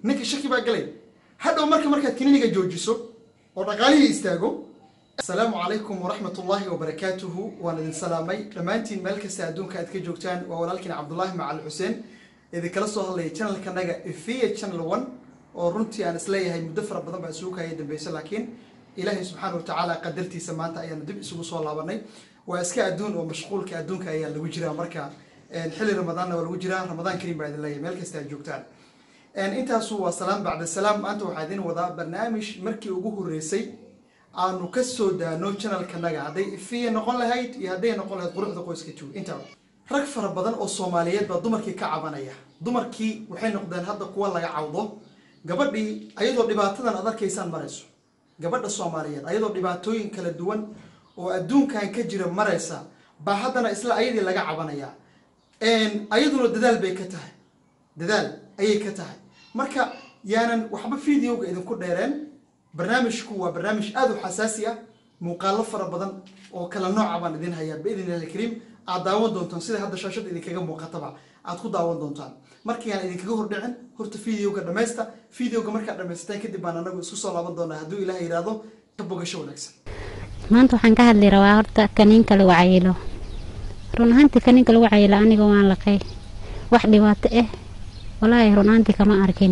ninka shaki baa galay hadhow marka markaad kiniiniga joojiso oo dhaqaalihii istaago asalaamu calaykum waraxmat ullaahi wabarakaatuhu waan idin salaamay dhammaantiin meel kasta adduunka aad ka joogtaan waa walaalkiin cabdulaahi macal xuseen idinkala soo hadlaya channelkanaga ifiya channel one oo runtii aan isleeyahay muddo fara badan baa isugu kaya dambeysa laakiin ilaahay subxaana watacaala qadartiisa maanta ayaanu dib isugu soo laabanay waa iska adduun oo mashquulka adduunka ayaa lagu jiraa marka xilli ramadaanna waa lagu jiraa ramadaan kariim baa idin leeyahay meel kasta aad joogtaan intaasu waa salaam bacda salaam maanta waxaa idin wadaa barnaamij markii ugu horeysay aanu ka soo daano channelkanaga hadday ifiya noqon lahayd iyo hadday noqon lahayd quruxda qoyska two intaba rag fara badan oo soomaaliyeed baa dumarkii ka cabanaya dumarkii waxay noqdeen hadda kuwa laga cawdo gabadhii ayadoo dhibaatadan ad arkaysaan marayso gabadha soomaaliyeed ayadoo dhibaatooyin kala duwan oo adduunkan ka jira maraysa baa haddana isla ayadii laga cabanaya ayaduna dadaal bay ka tahay dadaal ayay ka tahay marka yaanan waxba videoga idinku dheereen barnaamijku waa barnaamij aada u xasaasi ah muuqaalo fara badan oo kala nooca baan idin hayaa biidn illahi kariim aad daawan doontaan sida hadda shaashada idinkaga muuqataba aad ku daawan doontaan markiiaan idinkaga hordhicin horta videoga dhamaysta videoga markaad dhamaysataan kadib baan anagu isku soo laaban doonaa hadduu ilaah yidhaahdo ka bogasho wanaagsan maanta waxaan ka hadli rabaa horta kaniinka lagu cayilo run ahaantii kaniinka lagu cayilo aniga waan laqay wax dhibaato ah walaahi run ahaantii kama arkin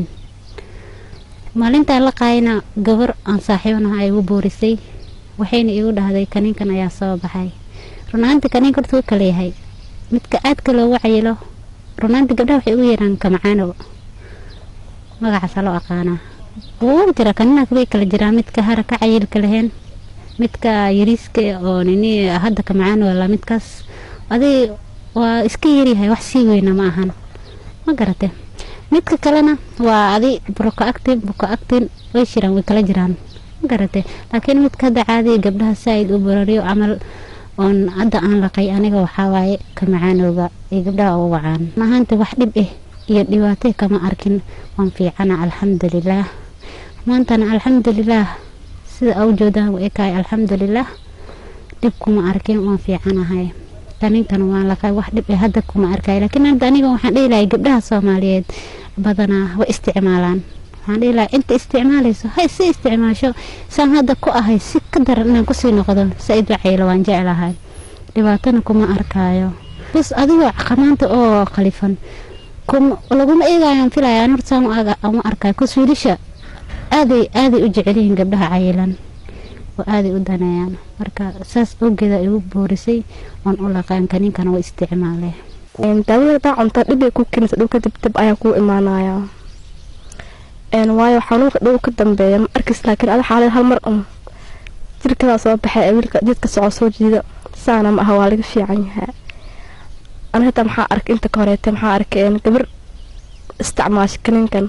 maalintaan laqaayna gabar aan saaxiibanaha ay igu boorisay waxayna igu dhahday kaniinkan ayaa soo baxay run ahaantii kaniinka horta wuu kala yahay midka aadka loogu cayilo run ahaantii gabdhaha waxay ugu yeeraan kamacaano magacaasa loo aqaanaa wuu jira kaniinaka way kala jiraa midka hara ka cayilka lahayn midka yariiska oo nini hadda kamacaano la midkaas adig waa iska yaryahay wax sii weyna ma ahan ma garate midka kalena waa adi buroka actin buka actin way jiraan way kala jiraan ma garate laakiin midka hadda caadiga gabdhaha saaid u barariyo camal oon hadda aan laqay aniga waxaa waaye kamacaanooga iyo gabdhaha ugu wacaan mahaanta wax dhib ah iyo dhibaato kama arkin waan fiicana alxamdulilaah maantana alxamdulilaah sida au joodaan u ekahay alxamdulilaah dhib kuma arkin waan fiicanahay kaninkana waan laqay wax dhib ah hadda kuma arkay laakiin hadda aniga waxaan dhihi lahay gabdhaha soomaaliyeed badanaa way isticmaalaan waxaan dhihi lahay inta isticmaalayso hay si isticmaasho saan hadda ku ahay si ka daran inaan kusii noqdo said wacaylo waan jeclahay dhibaatana kuma arkaayo bas adigoo qamaanta oo qalifan laguma eegayaan filaya an horta saan uma arkayo kus wiilisha aaday aaday u jecelyihiin gabdhaha cayilan oo aaday u daneeyaan marka saas awgeeda igu boorisay oon u laqaan kaniinkana waa isticmaale daawada hadaa cunta dhibay ku keenaysa dhulka dibdib ayaa kuu imaanaya waayo xanuunka dhow ka dambeeya ma arkis laakiin ada xaalad hal mar un jirkadaa soo baxay ee wiilka jidka soco soo jiida saana ma aha waa laga fiican yahaa ana hataa maxaa arkay inta ka horeete maxaa arkay gabar isticmaasha kaniinkan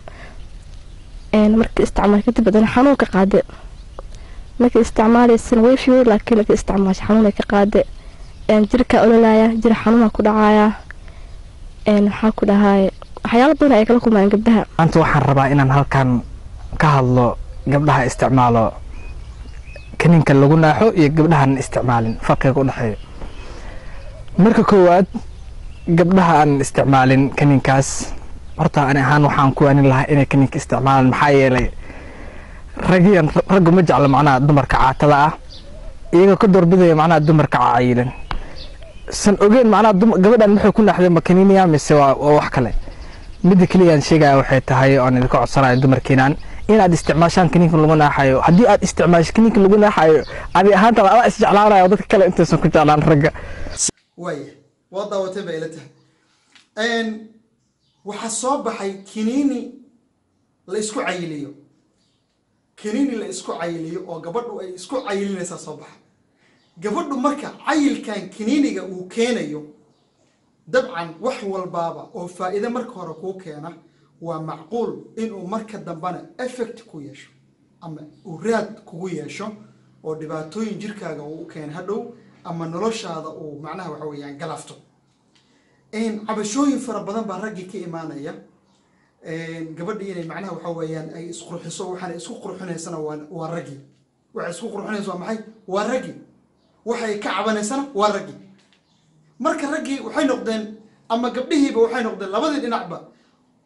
markii isticmaal kadib adana xanuun ka qaade markii isticmaalaysana way fiyo laakiin markii isticmaasha xanuun ka qaade jirka ololaya jir xanuuna ku dhacaya maxaa ku dhahay waxyaalo badan ay kala kulmayaan gabdhaha maanta waxaan rabaa inaan halkan ka hadlo gabdhaha isticmaalo kaniinka lagu naaxo iyo gabdhahan isticmaalin farqiga u dhexeeya marka koowaad gabdhaha aan isticmaalin kaniinkaas horta ani ahaan waxaan ku waanin lahaa inay kaniinka isticmaalaan maxaa yeelay ragiyan raggu ma jeclo macnaha dumarka caatada ah iyagoo ka doorbidaya macnaha dumarka cayilan san ogeen macnaha gabadhan maxay ku naaxday ma kaniiniya mise waa wax kale midda keliyaan sheegaya waxay tahay oon idinka codsanayo dumarkeenan inaad isticmaashaan kaniinka lagu naaxayo haddii aad isticmaasho kaniinka lagu naaxayo adi ahaanta adaa isjeclaanayo dadka kale intaysan ku jeclaan ragga waaya waa daawatay bay ila tahay waxaa soo baxay kiniini la isku cayiliyo kiniini la isku cayiliyo oo gabadhu ay isku cayilinaysaa soo baxa gabadhu marka cayilkan kiniiniga uu keenayo dabcan wax walbaaba oo faa'iide marka hore kuu keena waa macquul inuu marka dambena effect ku yeesho ama uu raad kugu yeesho oo dhibaatooyin jirkaaga uu u keena hadhow ama noloshaada uu macnaha waxa weeyaan galafto cabashooyin fara badan baa raggii ka imaanaya gabadhii inay macnaha waxa weeyaan ay isqurxiso waxaana isku qurxinaysana waa raggii waxay isku qurxinaysa waa maxay waa raggii waxay ka cabanaysana waa raggii marka raggii waxay noqdeen ama gabdhihiiba waxay noqdeen labadii dhinacba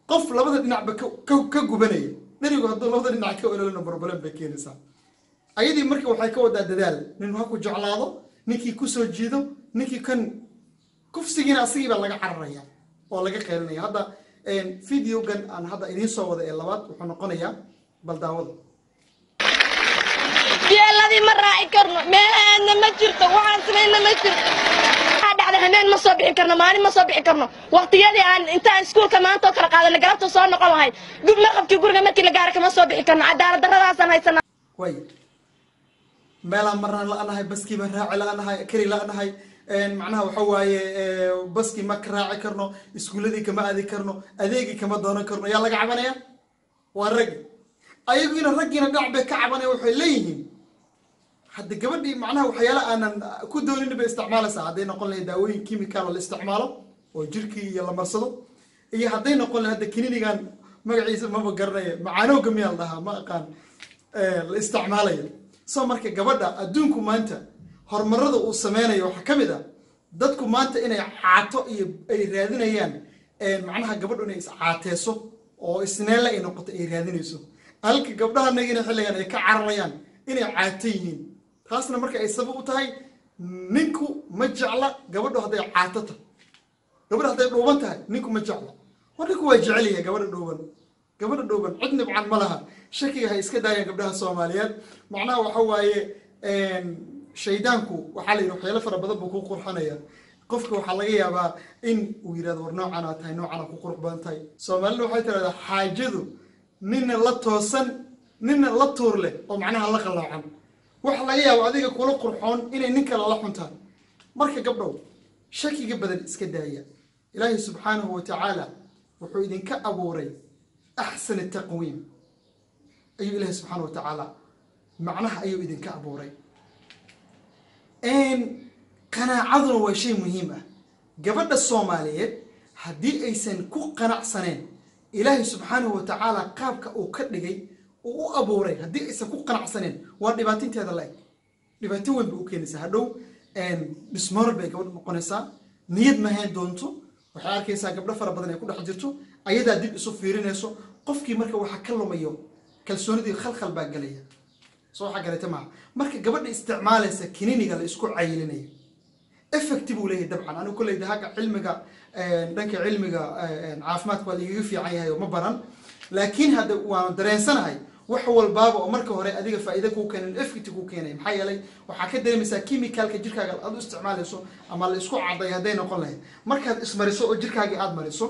qof labada dhinacba ka- ka- ka gubanaya dherigu hadduu labada dhinac ka ololina problem bay keenaysaa ayadii marka waxay ka wadaa dadaal nin ha ku jeclaado ninkii kusoo jiido ninkii kan kufsigiina asagii baa laga cararaya oo laga qeylinaya hadda videogan aan hadda idiin soo wada ee labaad wuxuu noqonayaa bal daawada yeeladii ma raaci karno meel aadna ma jirto waxaan samayna ma jirto waxaa dhacda hameen ma soo bixi karno maalin ma soo bixi karno waqtiyadii aan intaan iskuulka maanta oo kala qaadana galabta soo noqon lahay gub maqabkii guriga markii la gaara kama soo bixi karno cadaalad darradaasaan haysanaa way meelaan marnaan la-nahay baskii baan raaci la-nahay kari la-nahay macnaha waxa waaye eh, baskii ma ka raaci karno iskuuladii kama aadi karno adeegii kama doonan karno yaa laga cabanaya waa raggi ayagiina raggiina dhinac bay ka cabanaya waxay leeyihiin hadda gabadhii macnaha waxyaala aanan ku doonin bay isticmaalaysaa hadday noqon lahayd daawooyin chemical la isticmaalo oo jirkii iyo la marsado iyo hadday noqon lahayd hadda kininigan magaciisa maba garanaya macaanowga miyaa la dhahaa ma aqaan eh, la isticmaalayo so marka gabadha adduunku maanta horumarada uu sameynayo waxaa ka mid ah dadku maanta inay caato iyo ay raadinayaan eh, macnaha gabadhu inay iscaateyso oo isneelle ay noqoto ay raadinayso halka gabdhahanagina xilligan ay ka cararayaan inay caato yihiin taasna marka ay sabab u tahay ninku ma jecla gabadhu hadday caato tahay gabadha hadday dhuuban tahay ninku ma jecla war ninku waa jecel yahay gabadha dhuuban gabadha dhuuban cid nibcan ma laha shakiga hay iska daayaan gabdhaha soomaaliyeed macnaha waxa waaye shaydaanku waxaa la yidhi waxyaalo fara badan buu ku qurxanaya qofka waxaa laga yaabaa in uu yidhahdo war noocan aa tahay noocan aa ku qurux badan tahay soomaalida waxay tirahdaa xaajadu nina la toosan nina la tuur leh oo macnaha la qaloocan waxa laga yaaba adiga kula qurxoon inay nin kale la xuntaan marka gabdhow shakiga badan iska daaya ilaahay subxaanahu wa tacaala wuxuu idinka abuuray axsan taqwiim ayuu ilaahay subxaana wa tacaala macnaha ayuu idinka abuuray qanaacaduna waa shay muhiim ah gabadha soomaaliyeed haddii aysan ku qanacsaneen ilaahay subxaanahu wa tacaala qaabka uu ka dhigay uu u abuuray haddii aysan ku qanacsaneen waa dhibaatinteeda la-eg dhibaato weyn bay u keenaysaa hadhow dhismoor bay gabadha noqonaysaa niyad mahayn doonto waxay arkaysaa gabdho fara badan ay ku dhex jirto ayadaa dib isu fiirinayso qofkii marka waxa ka lumayo kalsoonidii khalkhal baa gelaya soo waxaa galata maaha marka gabadha isticmaalaysa kininiga la isku cayilinayo effecti buu leeyahay dabcan anigu kolleyda hagga cilmiga dhanka cilmiga caafimaadka waa lagaga fiican yahay oo ma baran laakiin hadda waanu dareensanahay wax walbaaba oo marka hore adiga faa'iida kuu keenan effecti kuu keenay maxaa yeelay waxaa ka dareemaysaa chemicalka jirkaaga aad u isticmaalayso ama la isku caday hadday noqon lahayd markaad ismariso oo jirkaagii aad mariso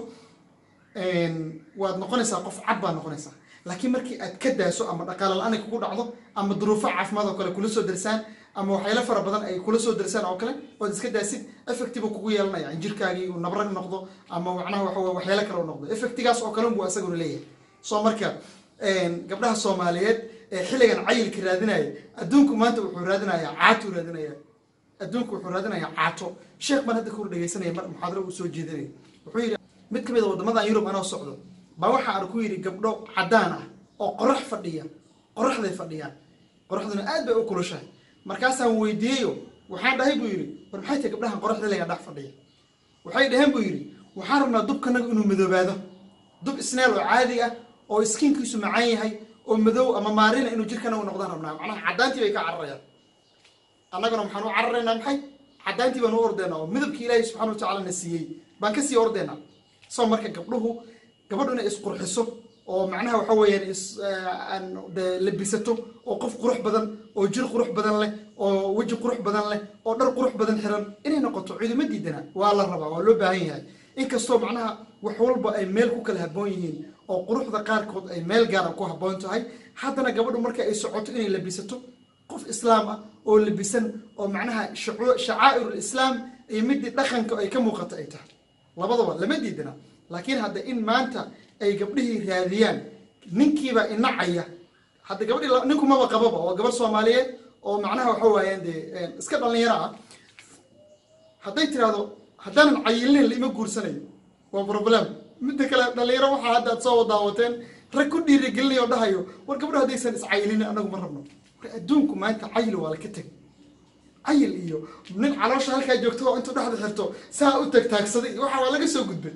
waad noqonaysaa qof cad baad noqonaysaa laakiin markii aad ka daaso ama dhaqaale la-aan ay kugu dhacdo ama duruufo caafimaad oo kale kula soo darsaan ama waxyaalo fara badan ay kula soo darsaan oo kale ood iska daasid effecti buu kugu yeelanaya in jirkaagii uu nabrag noqdo ama macnaha waxa weye waxyaalo kale u noqdo effectigaas oo kale buu asaguna leeyahay soo marka gabdhaha soomaaliyeed ee xilligan cayilka raadinaya adduunku maanta wuxuu raadinayaa caatuu raadinaya adduunku wuxuu raadinayaa caato sheekh baan hadda kor dhegeysanaya mar muxaadaro uu soo jeedinaya wuxuu yidhi mid ka mid a waddamadan yurub anoo socdo baa waxa aan ku yidhi gabdho caddaan ah oo qorax fadhiya qoraxday fadhiyaan qoraxduna aad bay u kulushahay markaasaan weydiiyeyo waxaan dhahay buu yidhi war maxay tahay gabdhahan qoraxda laga dhex fadhiya waxay dhaheen buu yidhi waxaan rabnaa dubkanaga inuu madoobaado dub isneel oo caadi ah oo iskiinkiisu macaan yahay oo madow ama maarina inuu jirkanagu noqdaan rabnaa macnaha caddaantii bay ka cararayaan annaguna maxaan u cararaynaa maxay caddaantii baan u ordaynaa oo midabkii ilaahay subxana wa tacaala na siiyey baan kasii ordaynaa soo marka gabdhuhu gabadhu inay isqurxiso oo macnaha waxa weeyaan is de labisato oo qof qurux badan oo jir qurux badan leh oo weji qurux badan leh oo dhar qurux badan xiran inay noqoto ciiduma diidana waa la rabaa waa loo baahan yahay inkastoo macnaha wax walba ay meel ku kala habboon yihiin oo quruxda qaarkood ay meel gaara ku habboon tahay haddana gabadhu marka ay socoto inay labisato qof islaam ah oo labisan oo macnaha shacaa'irul islaam iyo midii dhaqanka ay ka muuqato ay tahay labadaba lama diidana laakiin hadda in maanta ay gabdhihii raadiyaan ninkiiba inacaya hadda gabadhii ninku maba qababa oo gabar soomaaliyeed oo macnaha waxa waayaan dee iska dhalinyaro ah hadday tirahdo haddaanan cayilinin laima guursanayo waa problem midda kale dhalinyaro waxaa hadda aad soo daawateen rag ku dhiirigelinaya oo dhahayo war gabdho haddaysan iscayilinin anagu ma rabno war adduunku maanta cayil waa laka teg cayil iyo nin caloosha halkaa joogto oo intuu dhexda xirto saa u tagtaagsaday waxa waa laga soo gudbay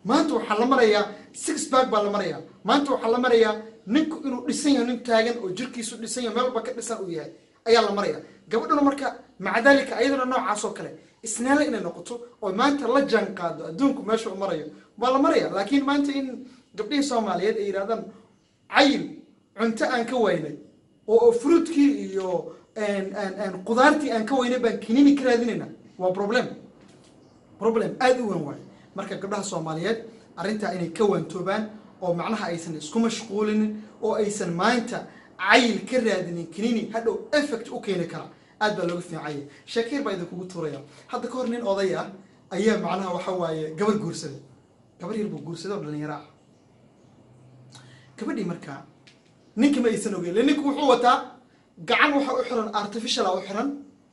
maanta waxaa la marayaa six back baa la marayaa maanta waxaa la marayaa ninku inuu dhisan yahay nin taagan oo jirkiisu dhisan yahay meel walba ka dhisan uu yahay ayaa la maraya gabadhuna marka maca dalika ayadana noocaas oo kale isnaale inay noqoto oo maanta la jaan qaado adduunku meesha u marayo waa la maraya laakiin maanta in gabdhihii soomaaliyeed ay yidhahdaan cayil cunto aan ka waynay oo fruitkii iyo qudaartii aan ka waynay baan kinini ka raadinayna waa problem problem aada u weyn waayo marka gabdhaha soomaaliyeed arrintaa inay ka waantoobaan oo macnaha aysan isku mashquulinin oo aysan maanta cayil ka raadinin kinini hadhow effect u keeni kara aad baa looga fiicanya shakiir baa idinkugu tuuraya hadda ka hor nin oday ah ayaa macnaha waxa waaye gabar guursaday gabar yar buu guursaday oo dhalinyaro ah gabadhii markaa ninka ma aysan ogeyn le ninku wuxuu wataa gacan waxa u xiran artificiala u xiran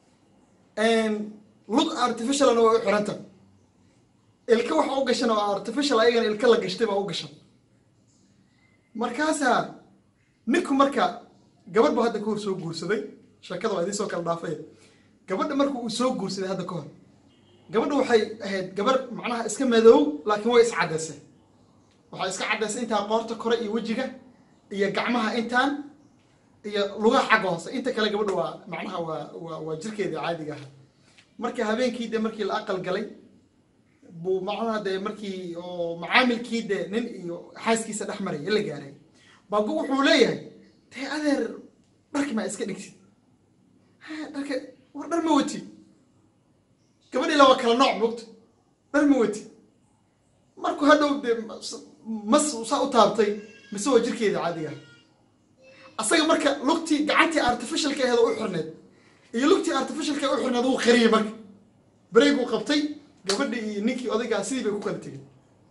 lug artificialna waa u xiranta ilka waxa u gashan oo artificial ayagana ilka la gashtay baa u gashan markaasaa ninku marka gabadh buu hadda ka hor soo guursaday sheekada waa idiin soo kala dhaafay gabadha marka uu soo guursaday hadda ka hor gabadha waxay ahayd gabarh macnaha iska madow laakiin way iscadaysay waxay iska cadaysay intaa qoorta kore iyo wejiga iyo gacmaha intaan iyo lugaha xagga hoose inta kale gabadha waa macnaha waa waa waa jirkeedii caadiga aha marka habeenkii de markii la aqal galay buu macnaha dee markii oo macaamilkii de nin iyo xaaskiisa dhex maraya la gaaray baagu wuxuu leeyahay dee adeer dharki maa iska dhigtid ha dharka war dhar ma wati gabadhii laba kala nooc mogta dhar ma wati markuu hadhow dee mas saa u taabtay mise waa jirkeeda caadiga asaga marka lugtii gacantii artificialka aheed oo u xirneed iyo lugtii artificialka u xirneed wuu qariyey marka bareeguu qabtay gabadhii iyo ninkii odaygaa sidii bay ku kala tegeen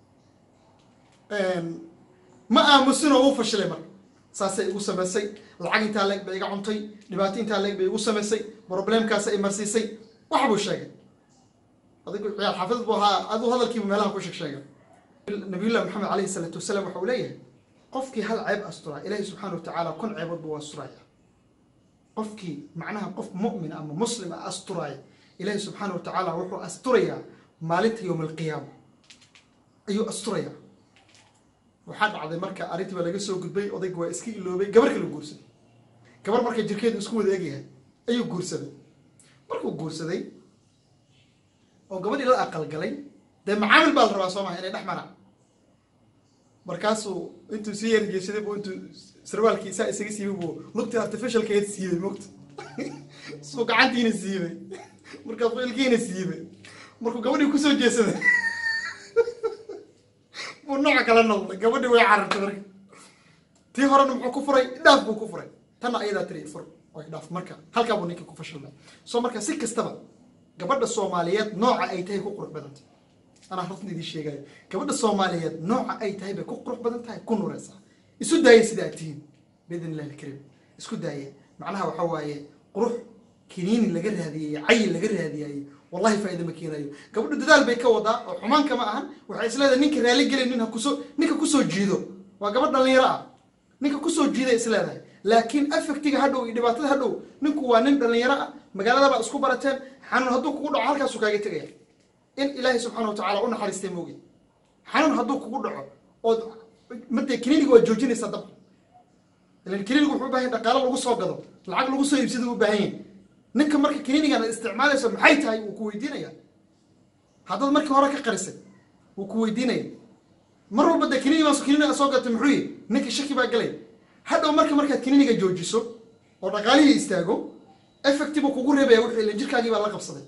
ma aamusin oo u fashilay marka saasay igu samaysay lacag intaa leeg bay iga cuntay dhibaato intaa leeg bay igu samaysay problemkaas ay marsiisay wax buu sheegay adigu ciyaal xaafid buu ahaa aduu hadalkiibu meelaha ku sheeg sheegay nabiyullahi maxamed alayhi salaatu wasalaam waxa uu leeyahay qofkii hal ceeb asturaa ilaahi subxaana wa tacaala kun ceebood buu asturaya qofkii macnaha qof mu'min ama muslim a asturaaya ilaahi subxaana wa tacaala wuxuu asturayaa maalinta yowma alqiyaama ayuu asturayaa waxaa dhacday marka arrintii baa laga soo gudbay odayga waa iska iloobay gabar kala guursaday gabar marka jirkeedu isku wada egyahay ayuu guursaday markuu guursaday oo gabadhii la aqalgalay dee macaamil baa la rabaa soo maha inay dhex maraan markaasuu intuu sii yarjeesaday bu intuu sarwaalkii saa isaga siibay buu lugtii artificialkeed siibay mogta suu gacantiina siibay markaasuu ilkiina siibay markuu gabadhii kusoo jeesaday buu nooc kala noqday gabadhii way carartay marka tii horena muxuu ku furay dhaaf buu ku furay tanna ayadaa tiri fur oo dhaaf marka halkaa buu ninkii ku fashilmay soo marka si kastaba gabadha soomaaliyeed nooca ay tahay ku qurux badantay anaa runtan idiin sheegayo gabadha soomaaliyeed nooca ay tahay bay ku qurux badan tahay ku nureysaa isu daaya sida aad tihiin biidn illahi alkariim isku daaya macnaha waxa waaye qurux kiniini laga raadiyey cayil laga raadiyay wallahi faa'iida ma keenayo gabadhu dadaal bay ka wadaa oo xumaan kama ahan waxay isleedahay ninka raali gelay nin ha kusoo ninka kusoo jiido waa gabadh dhalinyaro ah ninka kusoo jiiday isleedahay laakiin affectiga hadhow iyo dhibaatada hadhow ninku waa nin dhalinyaro ah magaaladabaa isku barateen xanuun hadduu kugu dhaco halkaasuu kaaga tegaya in ilaahay subxaana watacaala u naxariistay moogi xanuun hadduu kugu dhaco ood madee kiniiniga waa joojinaysaa dabka ilan kiniiniga wuxuu u bahan yahay dhaqaalo lagu soo gado lacag lagu soo iibsada u baahan yahay ninka marka kiniinigan aad isticmaalayso maxay tahay wuu ku weydiinaya haddaad markii hore ka qarisay wuu ku weydiinaya mar walba dee kiniini baa kiniiniga soo gatay muxuu yihi ninka shaki baa galay hadhow marka markaad kiniiniga joojiso oo dhaqaalihii istaago effectiba kugu reebaya wixii ilan jirkaagii baa la qabsaday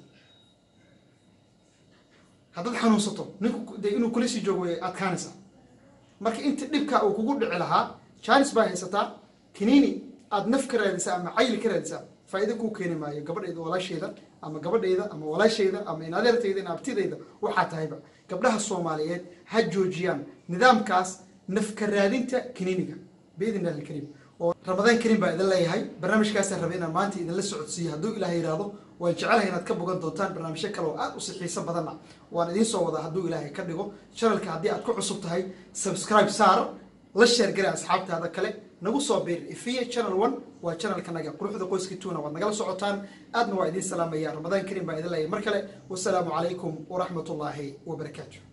haddaad xanuunsato ninku dee inuu kula sii joogo way adkaanaysaa marka inta dhibka uu kugu dhici lahaa jaanis baa haysataa kiniini aad naf ka raadisaa ama cayli ka raadisaa faa'iido kuu keeni maayo gabadhayda walaashayda ama gabadhayda ama walaashayda ama inadeertayda ina abtidayda waxaa tahayba gabdhaha soomaaliyeed ha joojiyaan nidaamkaas naf ka raadinta kiniiniga biidn illahi alkariim oo ramadaan kariim baa idin leeyahay barnaamijkaasaan rabay inaan maanta idinla socodsiiyo hadduu ilaah yidhaahdo waan jecelahay inaad ka bogan doontaan barnaamijyo kale oo aad u sixiiso badanna waan idiin soo wadaa hadduu ilaahay ka dhigo channelka haddii aad ku cusub tahay subscribe saar la sheer gari asxaabtaada kale nagu soo biir ifiya channel one waa channelkanaga quruxda qoyska tuuna waad nagala socotaan aadna waa idiin salaamaya ramadaan kariim baa idin leeyahay mar kale wasalaamu calaykum waraxmat ullaahi wabarakaatu